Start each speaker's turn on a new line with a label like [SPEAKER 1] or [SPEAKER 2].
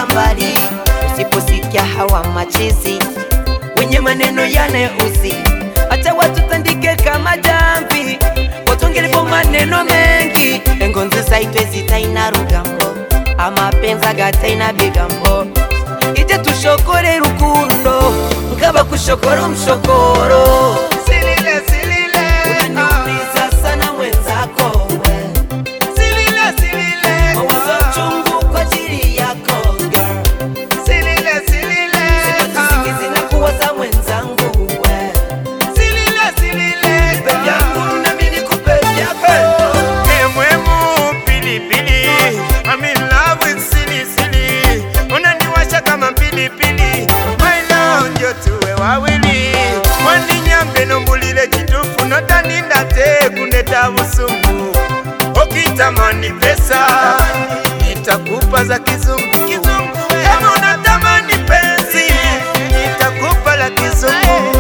[SPEAKER 1] mpaka mbali. Usiposikia hawa machizi wenye maneno yanayouzi, acha watu tandike kama jamvi, watongelepo maneno mengi. Engonzi zaitwe zitaina rugambo, amapenzi gataina bigambo, ije tushokore rukundo nkaba kushokora umushokoro.
[SPEAKER 2] Silile, silile, ah.
[SPEAKER 1] Unaniumiza sana mwenzako we.
[SPEAKER 2] Silile, silile,
[SPEAKER 1] Mawazo
[SPEAKER 2] ah.
[SPEAKER 1] chungu kwa ajili yako girl.
[SPEAKER 2] Silile, silile,
[SPEAKER 1] Sipati
[SPEAKER 2] ah.
[SPEAKER 1] usingizi na kuwaza mwenzangu we.
[SPEAKER 2] Silile, silile,
[SPEAKER 1] Nipe vyangu na mimi nikupe vyako.
[SPEAKER 2] Emwemu pilipili I'm in love with silly silly Unaniwasha kama pilipili My love njo tuwe wawili Waninyambe nombulile chitufu Notaninda te kuneta busungu Ukitamani pesa Nitakupa za kizungu Kama unatamani penzi Nitakupa la kizungu